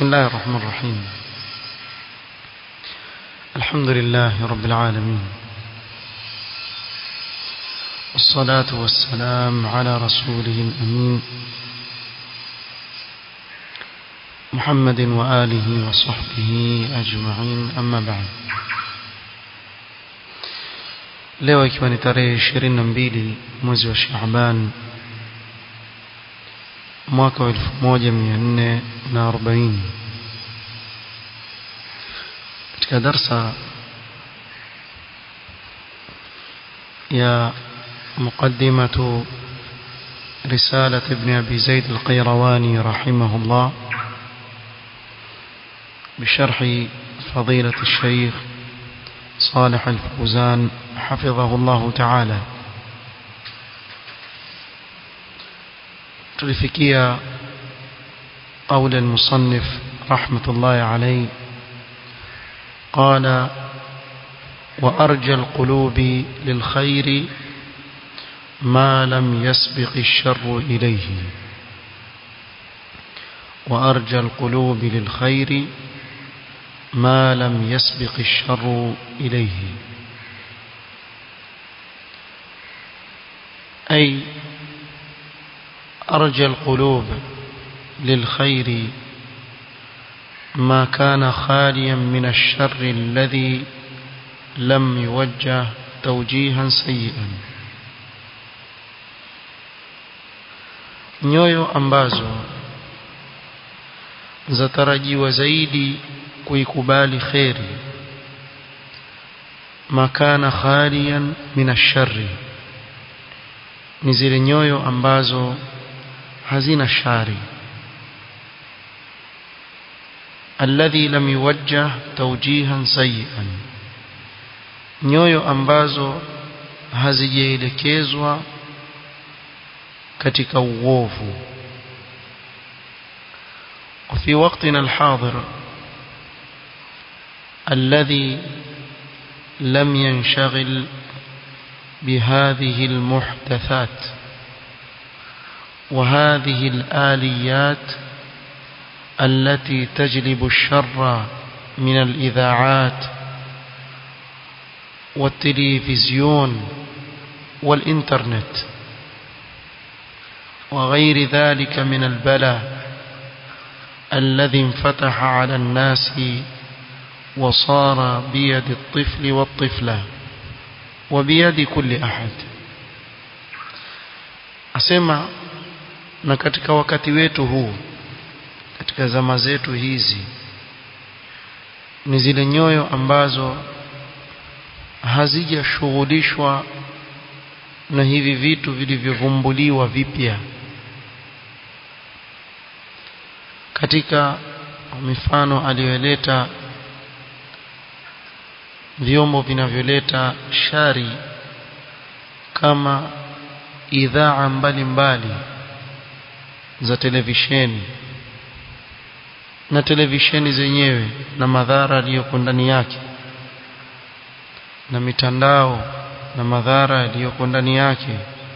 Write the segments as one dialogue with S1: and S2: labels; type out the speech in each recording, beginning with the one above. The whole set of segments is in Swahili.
S1: بسم الله الرحمن الرحيم الحمد لله رب العالمين والصلاة والسلام على رسوله الأمين محمد وآله وصحبه أجمعين أما بعد leo ikiwa ni tarehe ishirini na mbili mwezi wa Shaaban mwaka wa elfu moja mia nne na arobaini katika darsa ya مقدمة رسالة ابن أبي زيد القيرواني رحمه الله بشرح فضيلة الشيخ صالح الفوزان حفظه الله تعالى تلفكيا قول المصنف رحمة الله عليه قال وأرجى القلوب للخير ما لم يسبق الشر إليه وأرجى القلوب للخير ما لم يسبق الشر إليه أي أرجى القلوب للخير ما كان خاليا من الشر الذي لم يوجه توجيها سيئا nyoyo ambazo zatarajiwa zaidi kuikubali kheri makana khaliyan min ashari ni zile nyoyo ambazo hazina shari alladhi lam yuwajjah tawjihan sayyi'an nyoyo ambazo hazijaelekezwa katika uovu وفي وقتنا الحاضر الذي لم ينشغل بهذه المحدثات وهذه الآليات التي تجلب الشر من الإذاعات والتلفزيون والإنترنت وغير ذلك من البلاء الذي انفتح على الناس وصار بيد الطفل والطفلة وبيد كل أحد asema na katika wakati wetu huu katika zama zetu hizi ni zile nyoyo ambazo hazijashughulishwa na hivi vitu vilivyovumbuliwa vipya katika mifano aliyoleta vyombo vinavyoleta shari kama idhaa mbalimbali za televisheni na televisheni zenyewe na madhara yaliyoko ndani yake na mitandao na madhara yaliyoko ndani yake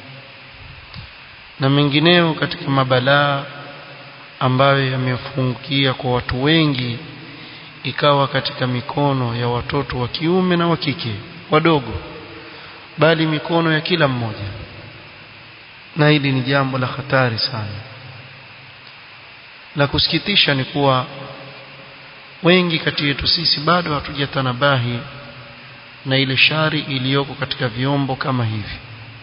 S1: na mengineo katika mabalaa ambayo yamefungukia kwa watu wengi ikawa katika mikono ya watoto wa kiume na wa kike wadogo bali mikono ya kila mmoja na hili ni jambo la hatari sana la kusikitisha ni kuwa wengi kati yetu sisi bado hatujatanabahi na ile shari iliyoko katika vyombo kama hivi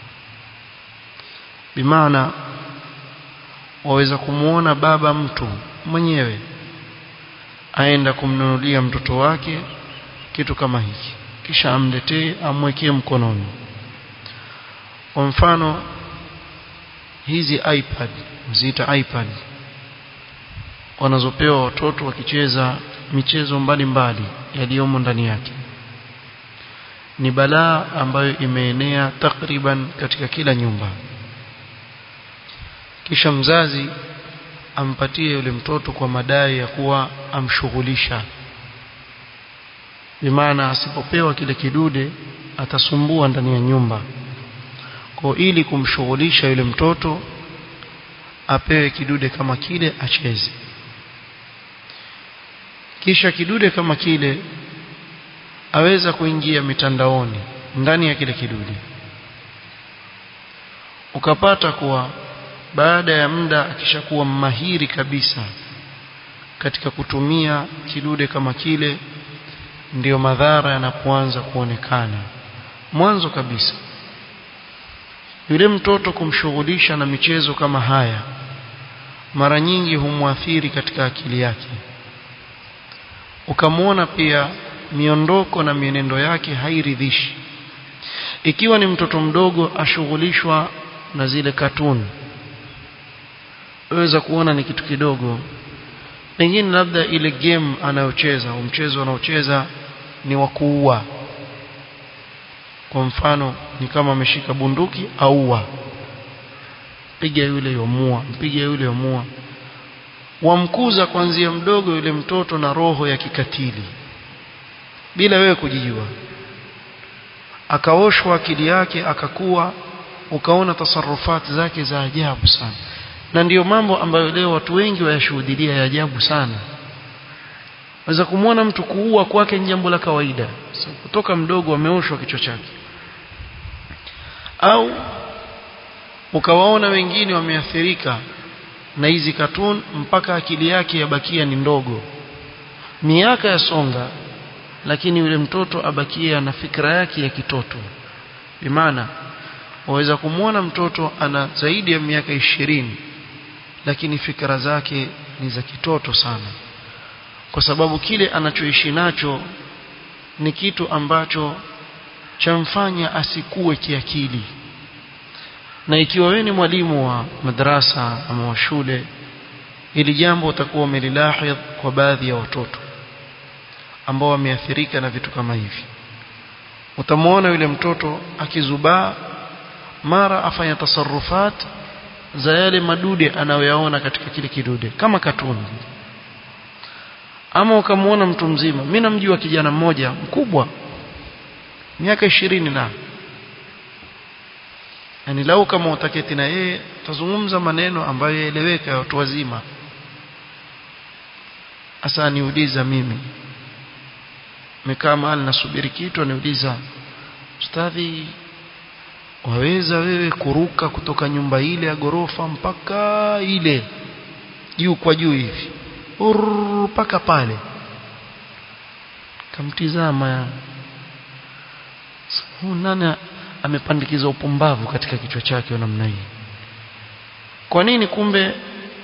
S1: bimaana waweza kumuona baba mtu mwenyewe aenda kumnunulia mtoto wake kitu kama hiki kisha amletee amwekee mkononi kwa mfano hizi iPad mziita iPad wanazopewa watoto wakicheza michezo mbalimbali yaliyomo ndani yake ni balaa ambayo imeenea takriban katika kila nyumba kisha mzazi ampatie yule mtoto kwa madai ya kuwa amshughulisha bimaana asipopewa kile kidude atasumbua ndani ya nyumba kwa ili kumshughulisha yule mtoto apewe kidude kama kile acheze kisha kidude kama kile aweza kuingia mitandaoni ndani ya kile kidude ukapata kuwa baada ya muda akishakuwa mahiri kabisa katika kutumia kidude kama kile ndiyo madhara yanapoanza kuonekana mwanzo kabisa yule mtoto kumshughulisha na michezo kama haya mara nyingi humwathiri katika akili yake ukamwona pia miondoko na mienendo yake hairidhishi ikiwa ni mtoto mdogo ashughulishwa na zile katuni waweza kuona ni kitu kidogo pengine labda ile game anayocheza au mchezo anaocheza ni wa kuua kwa mfano ni kama ameshika bunduki aua piga yule yomua mpiga yule yomua wamkuza kuanzia mdogo yule mtoto na roho ya kikatili bila wewe kujijua akaoshwa akili yake akakuwa ukaona tasarufati zake za ajabu sana na ndiyo mambo ambayo leo watu wengi wayashuhudia ya ajabu sana waweza kumwona mtu kuua kwake ni jambo la kawaida so, kutoka mdogo ameoshwa kichwa chake au ukawaona wengine wameathirika na hizi katun mpaka akili yake yabakia ni ndogo miaka ya songa lakini yule mtoto abakia na fikra yake ya kitoto bimaana waweza kumwona mtoto ana zaidi ya miaka ishirini lakini fikra zake ni za kitoto sana kwa sababu kile anachoishi nacho ni kitu ambacho chamfanya asikue kiakili na ikiwa wewe ni mwalimu wa madrasa ama wa shule ili jambo utakuwa umelilahidh kwa baadhi ya watoto ambao wameathirika na vitu kama hivi utamwona yule mtoto akizubaa mara afanya tasarufat za yale madude anayoyaona katika kile kidude kama katuni ama ukamwona mtu mzima mimi namjua kijana mmoja mkubwa miaka ishirini na yani lau kama utaketi na yeye tazungumza maneno ambayo yaeleweka ya watu wazima hasa niuliza mimi mekaa mahali nasubiri kitu aniuliza ustadhi waweza wewe kuruka kutoka nyumba ile ya gorofa mpaka ile juu kwa juu hivi mpaka pale kamtizama huu nani amepandikiza upumbavu katika kichwa chake namna hii kwa nini kumbe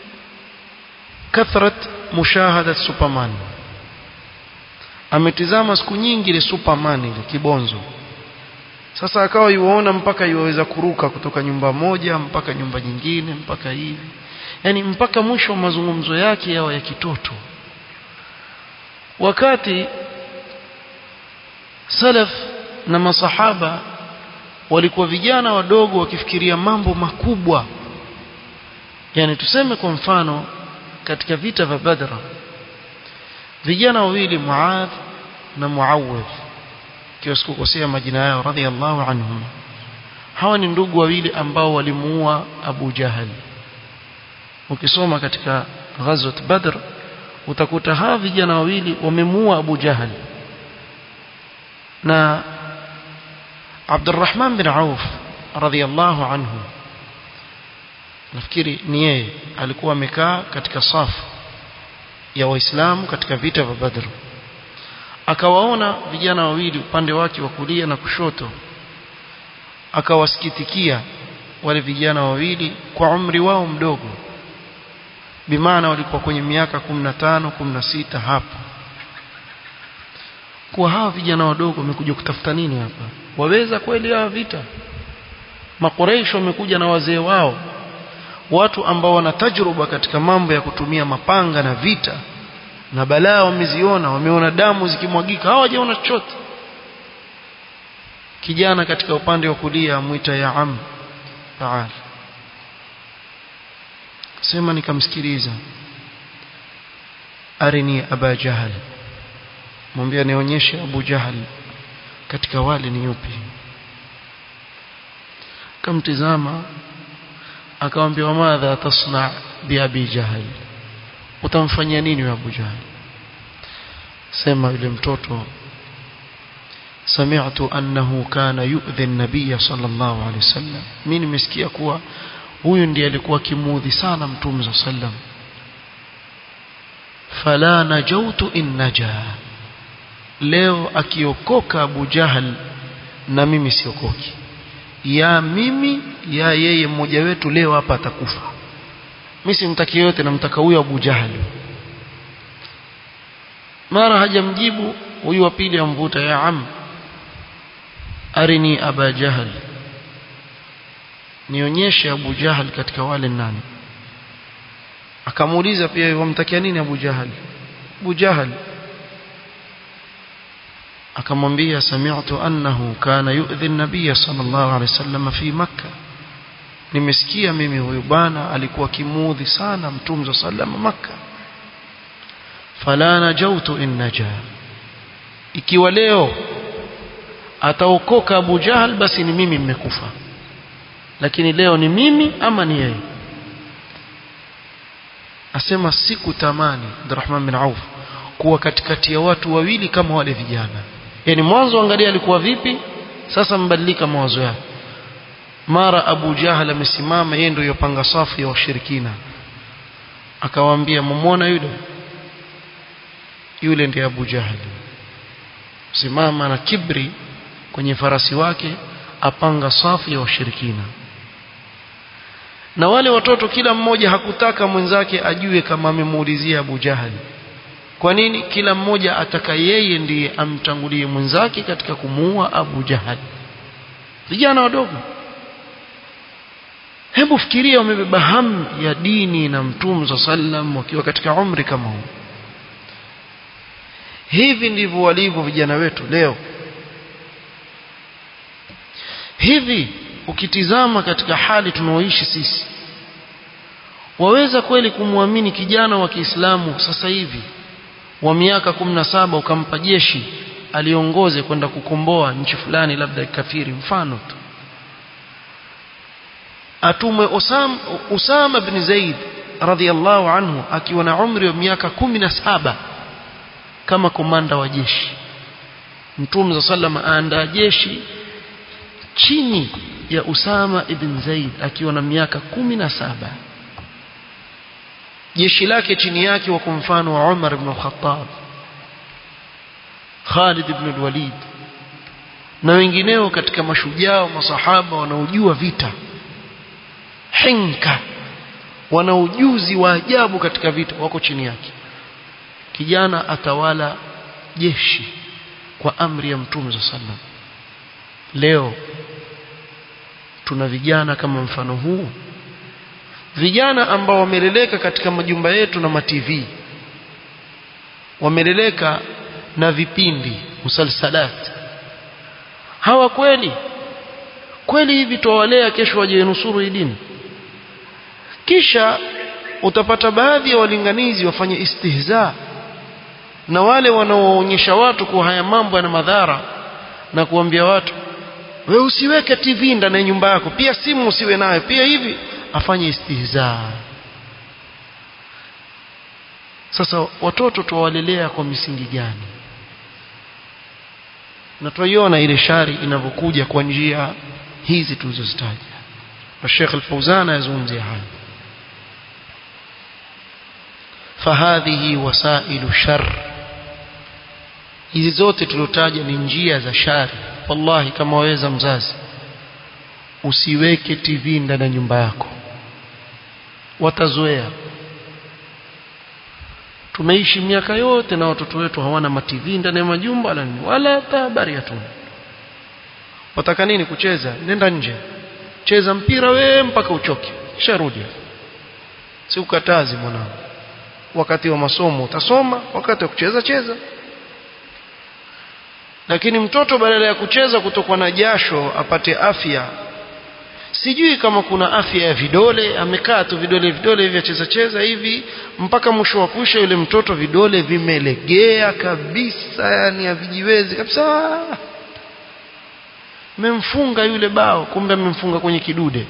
S1: kathrat mushahadat superman ametizama siku nyingi ile superman ile kibonzo sasa akawa yuona mpaka yuweza kuruka kutoka nyumba moja mpaka nyumba nyingine mpaka hivi yani mpaka mwisho wa mazungumzo yake yawa ya kitoto wakati salaf na masahaba walikuwa vijana wadogo wakifikiria mambo makubwa yani tuseme kwa mfano katika vita vya Badr vijana wawili Muadh na Muawidh kiwa sikukosea majina yao radhiallahu anhum hawa ni ndugu wawili ambao walimuua Abu Jahal ukisoma katika ghazwat Badr utakuta hawa vijana wawili wamemuua Abu Jahal na Abdurrahman bin Auf radhiallahu anhu nafikiri ni yeye alikuwa amekaa katika safu ya waislamu katika vita vya Badr akawaona vijana wawili upande wake wa kulia na kushoto akawasikitikia wale vijana wawili kwa umri wao mdogo bimaana walikuwa kwenye miaka 15 16 hapo kwa hawa vijana wadogo wamekuja kutafuta nini hapa waweza kweli hawa vita makoreisho wamekuja na wazee wao watu ambao wana tajruba katika mambo ya kutumia mapanga na vita na balaa wameziona wameona damu zikimwagika hawajaona chochote kijana katika upande wa kulia amwita ya am taal sema nikamsikiliza arini aba jahal mwambia nionyeshe abu jahal katika wale ni yupi kamtizama akamwambia wamadha tasna bi abi jahal utamfanyia nini wa abu jahal sema yule mtoto sami'tu annahu kana yu'dhi an-nabiy sallallahu alayhi wasallam mimi nimesikia kuwa huyu ndiye alikuwa kimuudhi sana mtume sallallahu alayhi wasallam fala najautu in naja leo akiokoka Abu Jahal na mimi siokoki ya mimi ya yeye mmoja wetu leo hapa atakufa mimi simtaki yote namtaka huyo Abu Jahal mara hajamjibu huyu wa pili amvuta ya am arini aba jahal nionyeshe Abu Jahal katika wale nani akamuuliza pia wamtakia nini Abu Jahal Abu Jahal akamwambia sami'tu annahu kana yu'dhi an-nabiy sallallahu alayhi wasallam fi makkah nimesikia mimi huyu bwana alikuwa kimuudhi sana mtume sallallahu makkah fala najautu in naja ikiwa leo ataokoka Abu Jahal basi ni mimi mmekufa lakini leo ni mimi ama ni yeye asema siku tamani Abdurrahman bin Auf kuwa katikati ya watu wawili kama wale vijana yani mwanzo angalia alikuwa vipi sasa mbadilika mawazo yake mara Abu Jahal amesimama yeye ndio yopanga safu ya washirikina akawaambia mumwona yule yule ndiye Abu Jahal simama na kibri kwenye farasi wake apanga safu ya washirikina na wale watoto kila mmoja hakutaka mwenzake ajue kama amemuulizia Abu Jahal kwa nini kila mmoja ataka yeye ndiye amtangulie mwenzake katika kumuua Abu Jahal vijana wadogo hebu fikiria wamebeba hamu ya dini na mtume sallam wakiwa katika umri kama huu hivi ndivyo walivyo vijana wetu leo hivi ukitizama katika hali tunaoishi sisi waweza kweli kumwamini kijana wa Kiislamu sasa hivi wa miaka saba ukampa jeshi aliongoze kwenda kukomboa nchi fulani labda kafiri mfano tu atumwe Usam, Usama bin Zaid radhiallahu anhu akiwa na umri wa miaka saba kama komanda wa jeshi Mtume za sallam aandaa jeshi chini ya Usama ibn Zaid akiwa na miaka saba jeshi lake chini yake wa mfano wa Umar ibn Khattab Khalid ibn al-Walid na wengineo katika mashujaa wa masahaba wanaojua vita hinka wana ujuzi wa ajabu katika vita wako chini yake kijana atawala jeshi kwa amri ya mtume za sallam leo tuna vijana kama mfano huu vijana ambao wameleleka katika majumba yetu na mativi wameleleka na vipindi musalsalat hawa kweli kweli hivi tuwalea kesho waje nusuru hii dini kisha utapata baadhi ya walinganizi wafanye istihza na wale wanaoonyesha watu kuwa haya mambo yana madhara na kuambia watu wewe usiweke TV ndani ya nyumba yako pia simu usiwe nayo pia hivi afanye istihza sasa watoto tuwalelea kwa misingi gani na tuiona ile shari inavyokuja kwa njia hizi tulizozitaja na Sheikh Al-Fauzan yazungumzia haya fahadhihi wasailu shar hizi zote tulotaja ni njia za shari wallahi kama waweza mzazi usiweke TV ndani ya nyumba yako watazoea tumeishi miaka yote na watoto wetu hawana mativi ndani ya majumba wala nini wala hata habari hatuna wataka nini kucheza nenda nje cheza mpira we mpaka uchoke kisha rudi si ukatazi mwanangu wakati wa masomo utasoma wakati wa kucheza cheza lakini mtoto badala ya kucheza kutokwa na jasho apate afya sijui kama kuna afya ya vidole amekaa tu vidole vidole hivi acheza cheza hivi mpaka mwisho wa kusha yule mtoto vidole vimelegea kabisa yani havijiwezi kabisa memfunga yule bao kumbe amemfunga kwenye kidude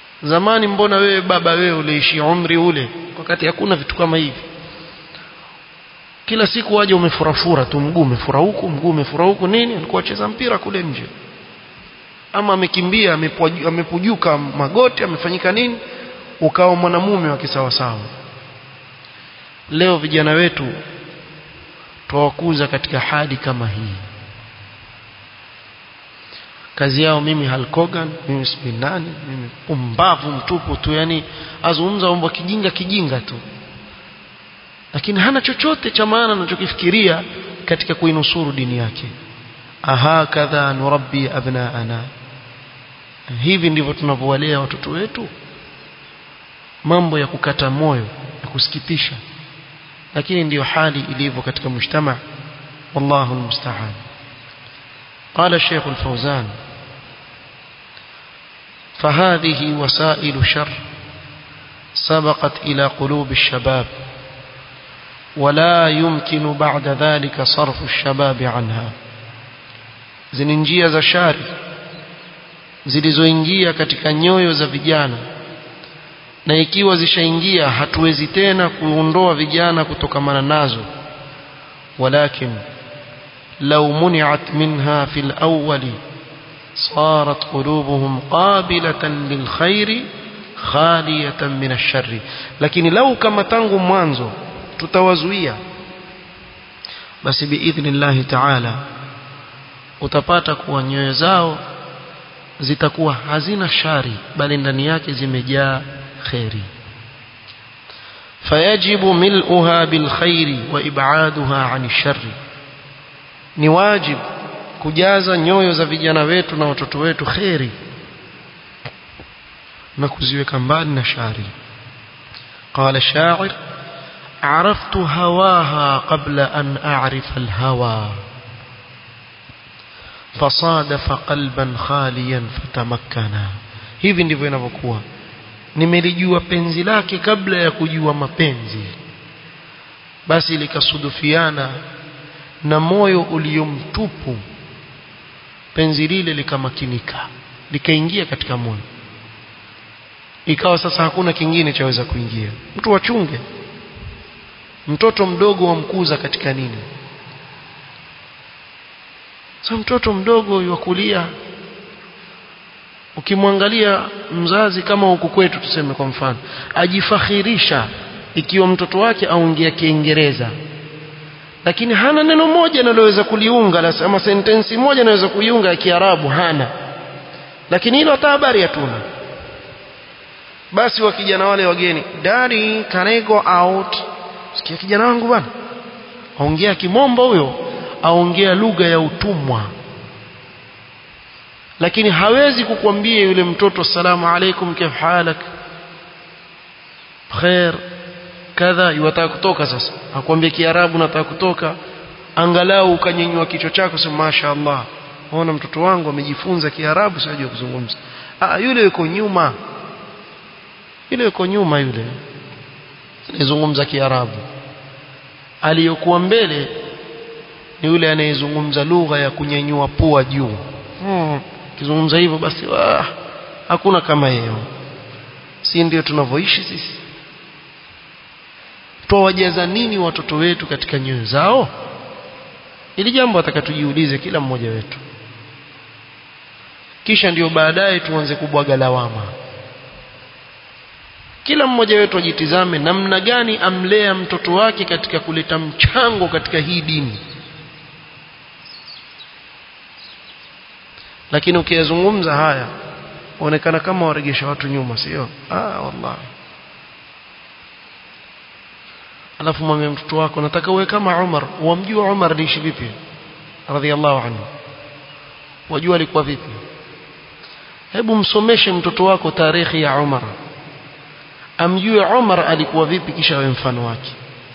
S1: zamani mbona wewe baba wewe uliishi umri ule wakati hakuna vitu kama hivi kila siku waje umefurafura tu mguu umefura huku mguu umefura huku nini alikuwa acheza mpira kule nje ama amekimbia amepujuka magoti amefanyika nini ukawa mwanamume wa kisawasawa leo vijana wetu twawakuza katika hali kama hii kazi yao mimi halkogan mimi sijui nani mimi pumbavu mtupu tu yani azungumza mambo kijinga kijinga tu lakini hana chochote cha maana anachokifikiria katika kuinusuru dini yake aha kadha nurabbi abnaana hivi ndivyo tunavyowalea watoto wetu mambo ya kukata moyo ya kusikitisha lakini ndiyo hali ilivyo katika mujtama wallahu almusta'an قال الشيخ الفوزان فهذه وسائل شر سبقت إلى قلوب الشباب ولا يمكن بعد ذلك صرف الشباب عنها زننجية za shari zilizoingia katika nyoyo za vijana na ikiwa zishaingia hatuwezi tena kuondoa vijana kutokamana nazo walakin لو منعت منها في الأول صارت قلوبهم قابلة للخير خالية من الشر لكن لو كما تنغو mwanzo tutawazuia basi biidhni llahi taala utapata kuwa nyoyo zao zitakuwa hazina shari bali ndani yake zimejaa kheri fayajibu mil'uha bilkhairi wa ib'aduha 'ani sharri ni wajib kujaza nyoyo za vijana wetu na watoto wetu kheri na kuziweka mbali na shari قال الشاعر عرفت هواها قبل أن أعرف الهوى فصادف قلبا خاليا فتمكنا hivi ndivyo inavyokuwa nimelijua penzi lake kabla ya kujua mapenzi basi likasudufiana na moyo uliomtupu penzi lile likamakinika likaingia katika moyo ikawa sasa hakuna kingine chaweza kuingia mtu wachunge mtoto mdogo wamkuza katika nini sasa mtoto mdogo yukulia ukimwangalia mzazi kama huku kwetu tuseme kwa mfano ajifakhirisha ikiwa mtoto wake aongea kiingereza lakini hana neno moja analoweza kuliunga ama sentensi moja anaweza kuiunga ya Kiarabu hana lakini hilo hata habari hatuna basi wa kijana wale wageni daddy can I go out sikia kijana wangu bwana aongea kimombo huyo aongea lugha ya utumwa lakini hawezi kukwambia yule mtoto assalamu alaikum kif halak khair kadha yuwataka kutoka sasa akwambia kiarabu nataka kutoka angalau ukanyenyua kichwa chako sema mashaallah ona mtoto wangu amejifunza kiarabu sijui kuzungumza ah yule yuko nyuma yule yuko nyuma yule anayezungumza kiarabu aliyokuwa mbele ni yule anayezungumza lugha ya kunyanyua pua juu hmm. kizungumza hivyo basi wah, hakuna kama yeye si ndio tunavyoishi sisi twawajaza nini watoto wetu katika nyoyo zao ili jambo atakatujiulize kila mmoja wetu kisha ndio baadaye tuanze kubwaga lawama kila mmoja wetu ajitizame namna gani amlea mtoto wake katika kuleta mchango katika hii dini lakini ukiyazungumza haya onekana kama waregesha watu nyuma sio ah wallahi alafu mwambie mtoto wako nataka uwe kama Umar wamjua Umar aliishi vipi radhiallahu anhu wajua alikuwa vipi hebu msomeshe mtoto wako tarehe ya Umar amjue Umar alikuwa vipi kisha awe mfano wake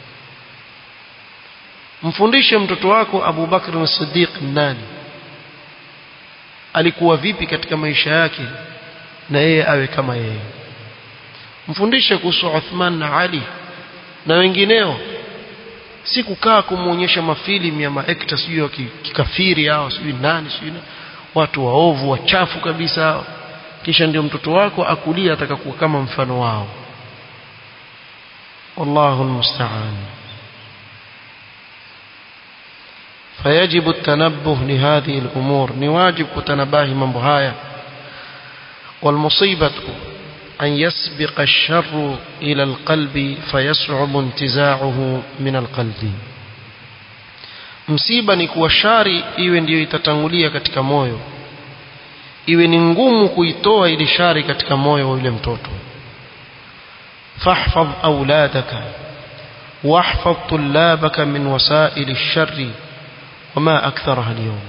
S1: mfundishe mtoto wako Abu Bakr as-Siddiq nani alikuwa vipi katika maisha yake na yeye awe kama yeye mfundishe kuhusu Uthman na Ali na wengineo si kukaa kumuonyesha mafilimu ya maekta sijui kikafiri hao sijui nani sijui watu waovu wachafu kabisa hao kisha ndio mtoto wako akulia atakakuwa kama mfano wao wallahu almusta'an فيجب التنبه لهذه الأمور نواجب كتنباه من بهاية والمصيبة أن يسبق الشر إلى القلب فيصعب انتزاعه من القلب msiba ni kuwa shari iwe ndiyo itatangulia katika moyo iwe ni ngumu kuitoa ile shari katika moyo wa yule mtoto fahfadh auladaka واحفظ طلابك من وسائل الشر وما أكثرها اليوم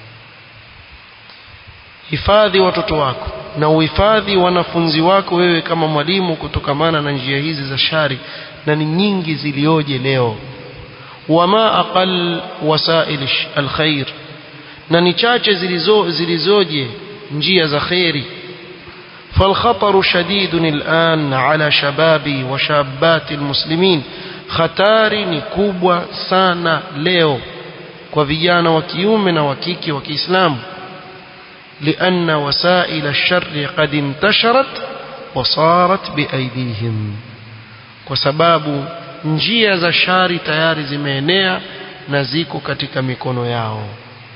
S1: hifadhi watoto wako na uhifadhi wanafunzi wako wewe kama mwalimu kutokamana na njia hizi za shari na ni nyingi zilioje leo wama aqal wasail alkhair na ni chache zilizo zilizoje njia za khairi فالخطر شديد الآن على شباب وشابات المسلمين hatari ni kubwa sana leo kwa vijana wa kiume na wa kike wa Kiislamu لأن وسائل الشر قد انتشرت وصارت بأيديهم kwa sababu njia za shari tayari zimeenea na ziko katika mikono yao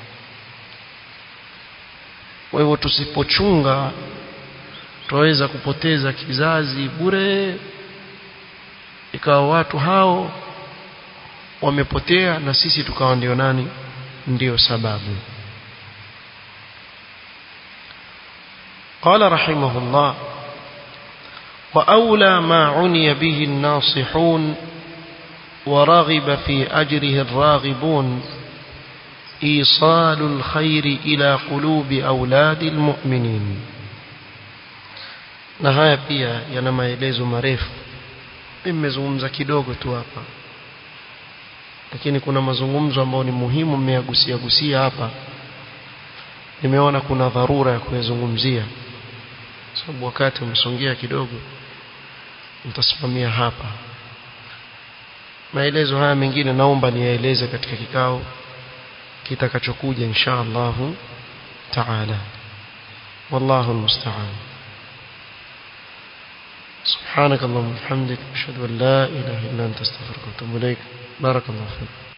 S1: kwa hivyo tusipochunga tutaweza kupoteza kizazi bure ikawa watu hao wamepotea na sisi tukawa ndio nani ndio sababu قال رحمه الله وأولى ما عني به الناصحون ورغب في أجره الراغبون إيصال الخير إلى قلوب أولاد المؤمنين na haya pia yana maelezo marefu nimezungumza kidogo tu hapa lakini kuna mazungumzo ambayo ni muhimu mmeyagusia gusia hapa nimeona kuna dharura ya kuyazungumzia sababu wakati umesongea kidogo nitasimamia hapa maelezo haya mengine naomba niyaeleze katika kikao kitakachokuja insha Allah taala wallahu almusta'an سبحانك اللهم وبحمدك اشهد ان لا اله الا انت استغفرك واتوب اليك بارك الله فيك